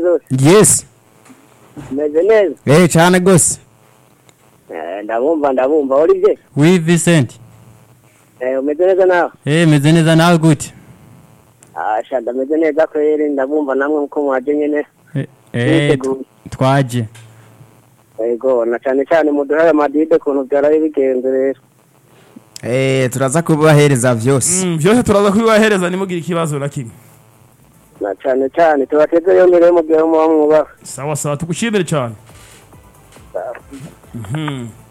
zose yesi umeze neza eee cyane rwose Eh, ndabumva ndabumva wari bye wi visenti Eh, umeze neza nawe eee meze neza nawe gute Ah, sha ndameze neza kweri ndabumva namwe uko mwaje nyene Eh, eh, Yiteguye. twaje yego na cyane cyane muduhaye amadide ukuntu byaraye bigenze rero eee turaza kubahereza byose Mm, byose turaza kubibahereza ntimugire ikibazo na kimwe na cyane cyane tubateze yomere mu gihe muba mwubaha sawa sawa tugushimire cyane Mhm.